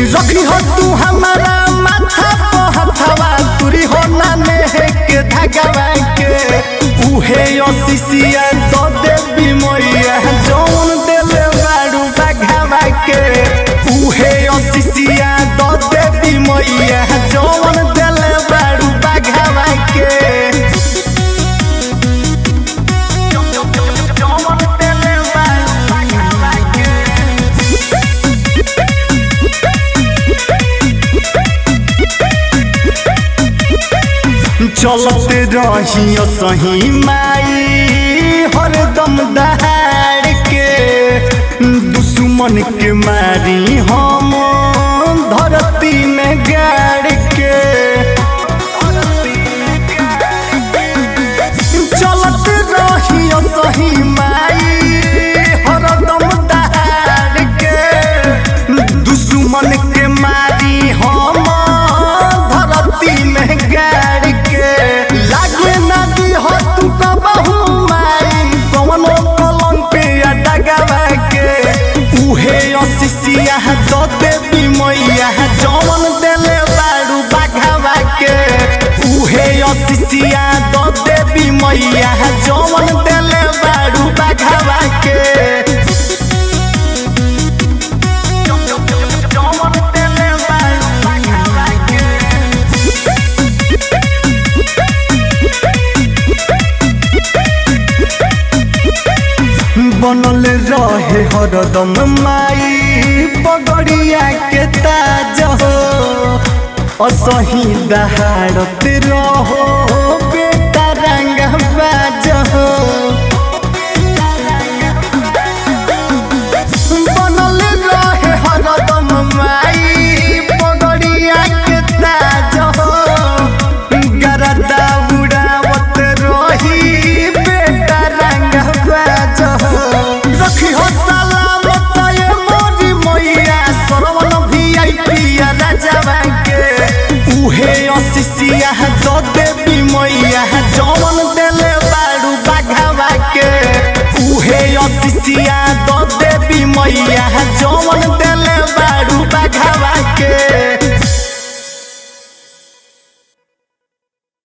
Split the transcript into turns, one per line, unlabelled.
रखी हो तू हमारा माथा पे हथवा तुरी हो ना नेह के धगवा के उहे ओसिसिया दो देवी मैया जौन देले बाड़ू बघवा के उहे ओसिसिया दो देवी मैया जौन देले बाड़ू बघवा के जौन देले बाड़ू बघवा के चलते रहियो सही माई हरदम दहाड़ के दुश्मन के मारी हम धरती में गाड़ के चलते रहियो सही माई हरदम दहाड़ के दुश्मन के मारी हम धरती में गाड़ के लागे नदी हो तू कबहू माई कवनो कलम पे अटगवा के उहे असिसिया दो देवी मैया जौन देले बाड़ू बाघवा के उहे असिसिया दो देवी मैया जौन देले बाड़ू बाघवा के जौन देले बाड़ू बाघवा के बनल रहे हरदम माई पगड़िया के ताज हो असही दहाड़त रहो बेटा रंग बाज हो बनल रहे हरदम माई पगड़िया के ताज हो गरदा उड़ावत रही बेटा रंग बाज हो रखी हो सलामत ये मोरी मैया सरवन वीआईपी राजवा के उहे असिसिया दो देवी मैया जौन देले बाड़ू बाघवा के उहे असिसिया दो देवी मैया जौन देले बाड़ू बाघवा